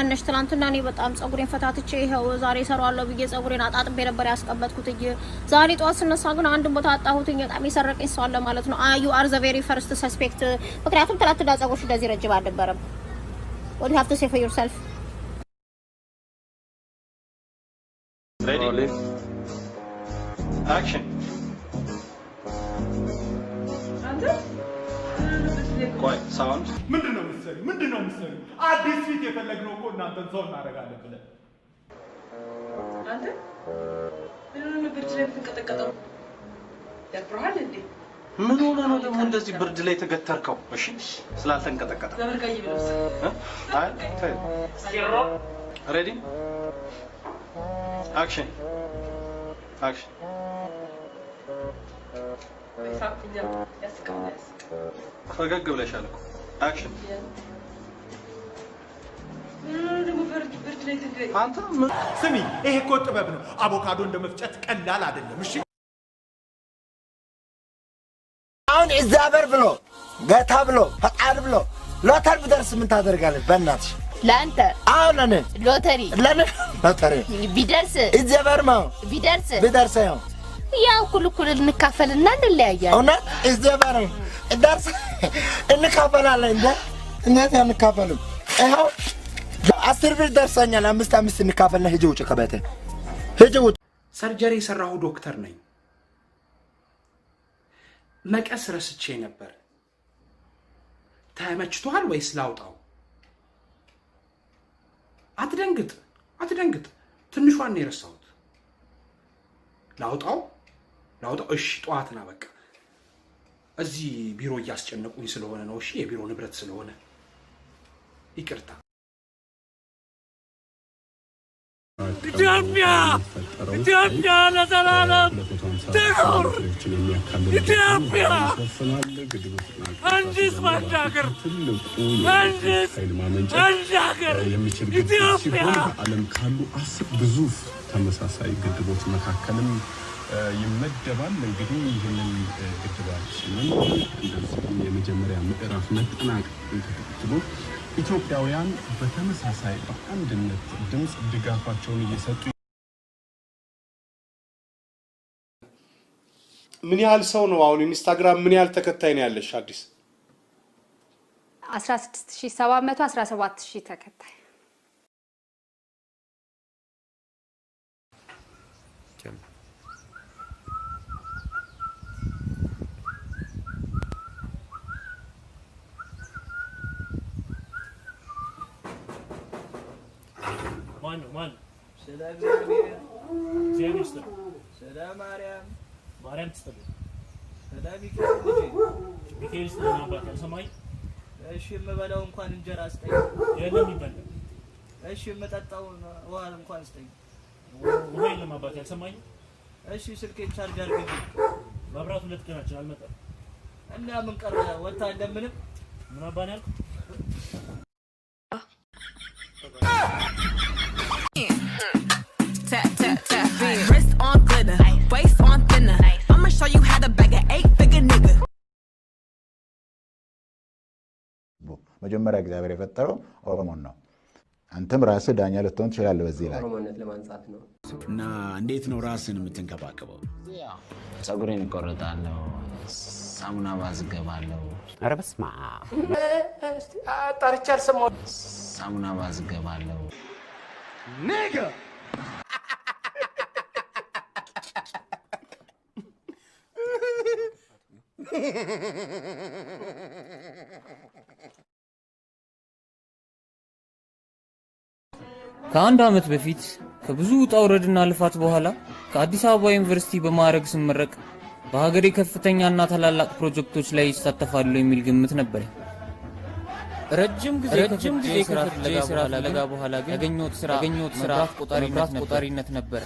ማነሽ? ትናንትና እኔ በጣም ጸጉሬን ፈታትቼ ይኸው ዛሬ እሰራዋለሁ ብዬ ጸጉሬን አጣጥቤ ነበር ያስቀመጥኩትኝ። ዛሬ ጠዋት ስነሳ ግን አንድን ቦታ አጣሁትኝ። በጣም የሰረቀኝ ሰው አለ ማለት ነው። ዩ አር ዘ ቬሪ ፈርስት ሰስፔክት። ምክንያቱም ትናንትና ጸጉርሽ እንደዚህ ረጅም አልነበረም። what you have to say for yourself Ready? Action. ቆይ ሳውንድ ምንድን ነው ምሰሪ? ምንድን ነው ምሰሪ? አዲስ ፊት የፈለግነው እኮ እናንተን ሰው እናደርጋለን ብለን አንተ ምን ብርድ ላይ የምትንቀጠቀጠው? ያፍርሃል እንዴ? ምን ሆነ ነው ደግሞ እንደዚህ ብርድ ላይ የተገተርከው? እሺ ስላልተንቀጠቀጠ ለምን ቀይ ብለብስ? እ? አይ ተይ። ሬዲ አክሽን አክሽን ሳቅኛ ያስቃል ያስቅ ፈገግ ብለሻል እኮ አክሽን ምን ደግሞ ብርድ ብርድ ላይ ትገ አንተ ምን ስሚ፣ ይሄ እኮ ጥበብ ነው። አቮካዶ እንደ መፍጨት ቀላል አይደለም። እሺ አሁን እግዚአብሔር ብሎ ጌታ ብሎ ፈቃድ ብሎ ሎተር ብደርስ ምን ታደርጋለች? በእናትሽ ለአንተ አሁን ለኔ ሎተሪ ለኔ ሎተሪ ቢደርስ እግዚአብሔር ነው ቢደርስ ቢደርስ ነው ያው እኩል እኩል እንካፈልና እንለያያለን። እውነት እግዚአብሔር ነው ደርስ እንካፈላለን። እንደ እንዴት አንካፈልም? ይኸው አስር ብር ደርሰኛል። አምስት አምስት እንካፈልና ሂጂ ውጭ ከቤቴ ሂጂ ውጭ። ሰርጀሪ የሰራሁ ዶክተር ነኝ። መቀስ ረስቼ ነበር። ተመችቶሃል ወይስ ላውጣው? አትደንግጥ፣ አትደንግጥ። ትንሿን ነው የረሳሁት። ላውጣው፣ ላውጣው። እሺ፣ ጠዋት ና በቃ። እዚህ ቢሮ እያስጨነቁኝ ስለሆነ ነው። እሺ፣ የቢሮ ንብረት ስለሆነ ይቅርታ። ኢትዮጵያ ኢትዮጵያ ለዘላለም ትኑር! ኢትዮጵያ አንዲት ባንድ ሀገር አንዲት አንድ ሀገር ኢትዮጵያ ዓለም ካሉ አስር ግዙፍ ተመሳሳይ ግድቦች መካከልም እ፣ ይመደባል። እንግዲህ ይህንን እ፣ ግድባችንን እንደዚሁም የመጀመሪያ ምዕራፍ መጠናቀቅን ተከትሎ ኢትዮጵያውያን በተመሳሳይ በአንድነት ድምፅ ድጋፋቸውን እየሰጡ ምን ያህል ሰው ነው አሁን ኢንስታግራም ምን ያህል ተከታይ ነው ያለሽ? አዲስ 16717 ተከታይ ማን ነው ማን ነው? ስለ እግዚአብሔር እግዚአብሔር ይስጥልህ። ስለ ማርያም ማርያም ትስጥልህ። ስለ ሚካኤል ልጄ ሚካኤል ይስጥልህ። አባት ያልሰማኝ እሺ የምበላው እንኳን እንጀራ ስጠኝ። የለም ይበላል። እሺ የምጠጣውን ውሃ እንኳን ስጠኝ። ውሃ የለም አባት ያልሰማኝ እሺ ስልኬን ቻርጅ አድርግልኝ። መብራት ሁለት ቀናችን አልመጣም። እና ምን ቀረ ወታ እንደምንም ምን አባን ያልኩ Tap, tap, tap. Wrist on glitter, waist on thinner. I'ma show you how to bag an eight figure nigga. መጀመሪያ እግዚአብሔር የፈጠረው ኦሮሞን ነው። አንተም ራስህ ዳኛ ልትሆን ትችላለህ በዚህ ላይ ኦሮሞነት ለማንጻት ነው። እና እንዴት ነው ራስን የምትንከባከበው? ፀጉሬን እቆርጣለሁ፣ ሳሙና ባዝገባለሁ፣ ኧረ በስመ አብ ጠርቼ አልሰማሁም። ሳሙና ባዝገባለሁ። ኔጋ ከአንድ ዓመት በፊት ከብዙ ውጣ ውረድና ልፋት በኋላ ከአዲስ አበባ ዩኒቨርሲቲ በማዕረግ ስመረቅ በሀገሬ ከፍተኛና ታላላቅ ፕሮጀክቶች ላይ ይሳተፋሉ የሚል ግምት ነበር። ረጅም ጊዜ ረጅም ጊዜ ስራ ፍለጋ በኋላ ግን ያገኘሁት ስራ ያገኘሁት ስራ ቆጣሪነት ቆጣሪነት ነበር።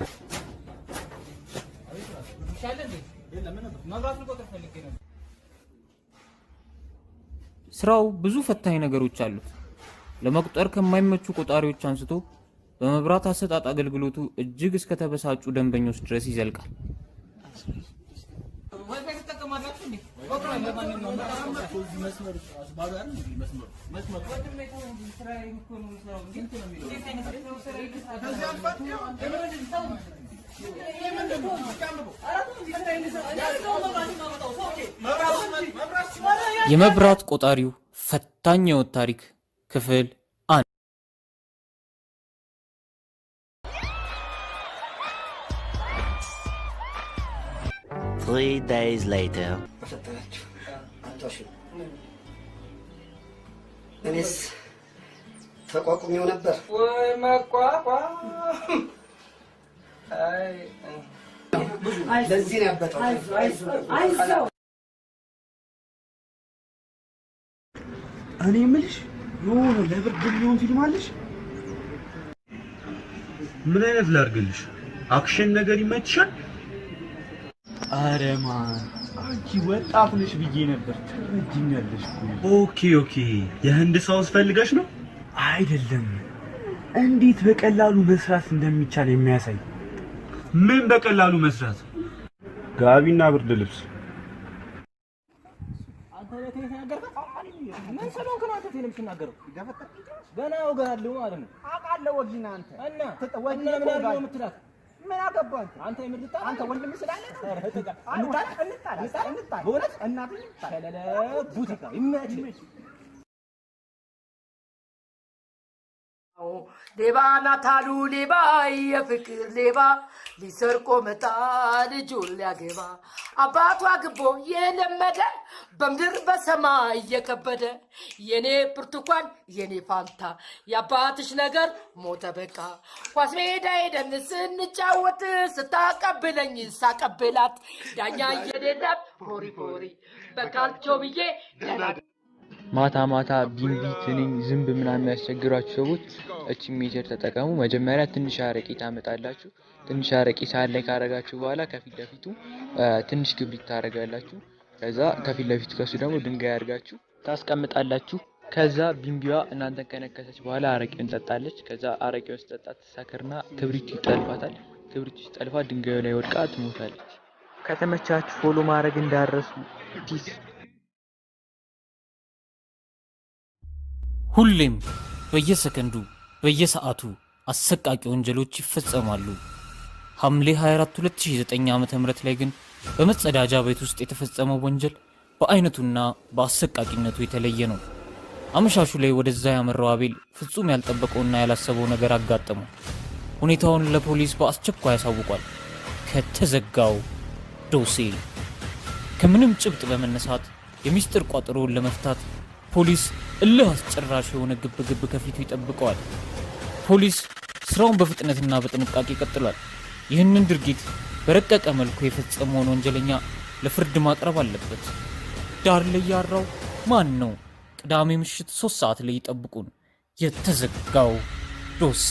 ስራው ብዙ ፈታኝ ነገሮች አሉት። ለመቁጠር ከማይመቹ ቆጣሪዎች አንስቶ በመብራት አሰጣጥ አገልግሎቱ እጅግ እስከ ተበሳጩ ደንበኞች ድረስ ይዘልቃል። የመብራት ቆጣሪው ፈታኝ የሕይወት ታሪክ ክፍል አንድ Three days later. እኔስ ተቋቁሜው ነበር። ወይ መቋቋም! አይ ለዚህ ነው ያበጠው። አይዞህ እኔ የምልሽ የሆነ ለብርድ የሚሆን ፊልም አለሽ? ምን አይነት ላድርግልሽ? አክሽን ነገር ይመችሻል? አረ ማን አንቺ ወጣት ነሽ ብዬ ነበር። ትረጅኛለሽ እኮ። ኦኬ ኦኬ። የህንድ ሳውስ ፈልገሽ ነው? አይደለም። እንዴት በቀላሉ መስራት እንደሚቻል የሚያሳይ። ምን በቀላሉ መስራት? ጋቢና ብርድ ልብስ ምን ስለሆንክ ነው አንተ ቴሌ የምትናገረው? ገና እወግሃለሁ ማለት ነው። አውቃለሁ ወጊና አንተ እና ወጊ እና ምን አድርገው የምትላት ምን አገባህ አንተ? አንተ የምልጣ አንተ ወንድም ስላለ እንጣላ እንጣላ እንጣላ በእውነት እናትህ ሸለለ ቡቲካ ይመችህ። ሌባ ናት አሉ ሌባ የፍቅር ሌባ ሊሰርቆ መጣ ልጁን ሊያገባ አባቷ ግቦ የለመደ በምድር በሰማይ እየከበደ የኔ ብርቱካን የኔ ፋንታ የአባትሽ ነገር ሞተ በቃ ኳስ ሜዳ ሄደን ስንጫወት ስታቀብለኝ ሳቀብላት ዳኛ የሌላት ፎሪ ፎሪ በካልቾ ብዬ ደና ማታ ማታ ቢንቢ፣ ትንኝ፣ ዝንብ ምናምን የሚያስቸግሯችሁ ሰዎች እቺ ሜጀር ተጠቀሙ። መጀመሪያ ትንሽ አረቄ ታመጣላችሁ። ትንሽ አረቄ ሳህን ላይ ካረጋችሁ በኋላ ከፊት ለፊቱ አ፣ ትንሽ ክብሪት ታደርጋላችሁ። ከዛ ከፊት ለፊቱ ከሱ ደግሞ ድንጋይ አድርጋችሁ ታስቀምጣላችሁ። ከዛ ቢንቢዋ እናንተን ከነከሰች በኋላ አረቄውን ጠጣለች። ከዛ አረቄውን ስጠጣ ትሳከርና ክብሪቱ ይጠልፋታል። ክብሪቱ ሲጠልፋ ድንጋዩ ላይ ወድቃ ትሞታለች። ከተመቻችሁ ፎሎ ማድረግ እንዳረሱ ፒስ ሁሌም በየሰከንዱ በየሰዓቱ አሰቃቂ ወንጀሎች ይፈጸማሉ። ሐምሌ 24 2009 ዓ.ም ላይ ግን በመጸዳጃ ቤት ውስጥ የተፈጸመው ወንጀል በአይነቱና በአሰቃቂነቱ የተለየ ነው። አመሻሹ ላይ ወደዛ ያመራው አቤል ፍጹም ያልጠበቀውና ያላሰበው ነገር አጋጠመው። ሁኔታውን ለፖሊስ በአስቸኳይ ያሳውቋል። ከተዘጋው ዶሴ ከምንም ጭብጥ በመነሳት የሚስጥር ቋጠሮውን ለመፍታት ፖሊስ እልህ አስጨራሽ የሆነ ግብግብ ከፊቱ ይጠብቀዋል። ፖሊስ ስራውን በፍጥነትና በጥንቃቄ ቀጥሏል። ይህንን ድርጊት በረቀቀ መልኩ የፈጸመውን ወንጀለኛ ለፍርድ ማቅረብ አለበት። ዳር ላይ ያራው ማን ነው? ቅዳሜ ምሽት ሶስት ሰዓት ላይ ይጠብቁን። የተዘጋው ዶሴ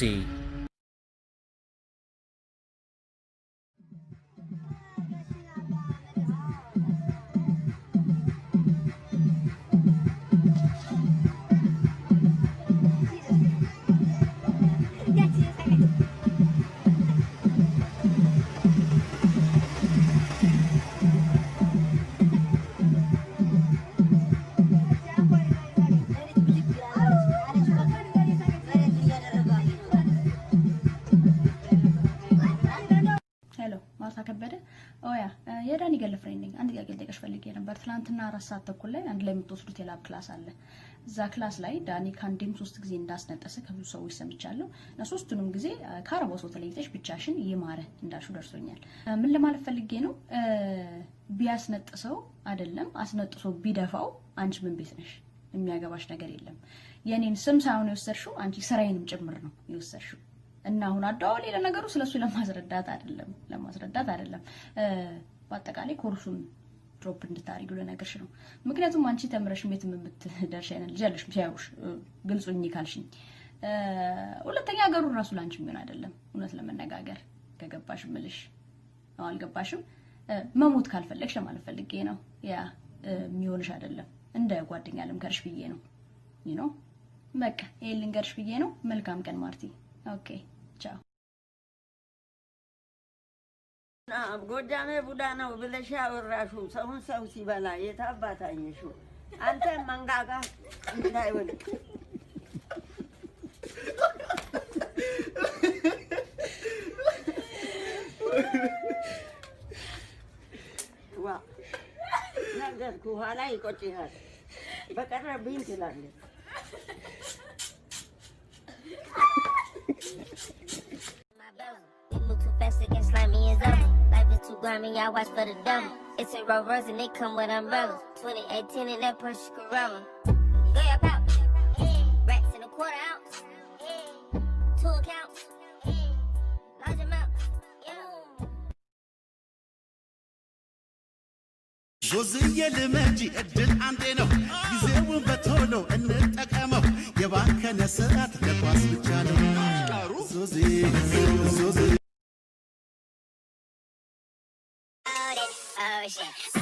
ሄሎ ማርታ ከበደ ኦያ የዳኒ ገለፍሬንድ ነኝ። አንድ ጥያቄ ልጠይቅሽ ፈልጌ ነበር። ትናንትና አራት ሰዓት ተኩል ላይ አንድ ላይ የምትወስዱት የላብ ክላስ አለ። እዛ ክላስ ላይ ዳኒ ከአንዴም ሶስት ጊዜ እንዳስነጠሰ ከብዙ ሰዎች ሰምቻለሁ እና ሶስቱንም ጊዜ ከአረቦ ሰው ተለይተሽ ብቻሽን ይማረ እንዳልሹ ደርሶኛል። እ፣ ምን ለማለት ፈልጌ ነው እ፣ ቢያስነጥሰው አይደለም አስነጥሶ ቢደፋው አንቺ ምን ቤት ነሽ? የሚያገባሽ ነገር የለም። የኔን ስም ሳይሆን የወሰድሽው አንቺ ስራዬንም ጭምር ነው የወሰድሽው። እና አሁን አደዋወሌ ለነገሩ ስለሱ ለማስረዳት አይደለም ለማስረዳት አይደለም እ፣ በአጠቃላይ ኮርሱን ድሮፕ እንድታደርጊው ልነግርሽ ነው። ምክንያቱም አንቺ ተምረሽ የትም የምትደርሽ አይነት ልጅ አለሽ ሲያዩሽ እ፣ ግልጹኝ ካልሽኝ እ፣ ሁለተኛ ሀገሩን ራሱ ለአንቺ የሚሆን አይደለም። እውነት ለመነጋገር ከገባሽ ምልሽ ነው አልገባሽም። እ፣ መሞት ካልፈለግሽ ለማለት ፈልጌ ነው። ያ እ፣ የሚሆንሽ አይደለም። እንደ ጓደኛ ልምከርሽ ብዬ ነው። ዩ ኖ በቃ ይሄን ልንገርሽ ብዬ ነው። መልካም ቀን ማርቲ። ኦኬ ቻው። ጎጃሜ ቡዳ ነው ብለሽ ያወራሹ ሰውን ሰው ሲበላ የታባታኝሹ አንተ መንጋጋ እንዳይወል ዋ ነገርኩ፣ ኋላ ይቆጭሃል። በቀረብኝ ትላለህ። It move too fast, it get slimy as ever. Life is too grimy, I watch for the devil. It's a Rolls Royce and they come with umbrellas. 2018 in that Porsche Carrera. Go your pop. Racks in a quarter ounce. Two accounts. Large amounts. ዞዝዬ ልመጂ እድል አንዴ ነው፣ ጊዜውን በቶሎ እንጠቀመው። የባከነ ሰዓት ለኳስ ብቻ ነው። ዞዜ ዞዜ Oh shit.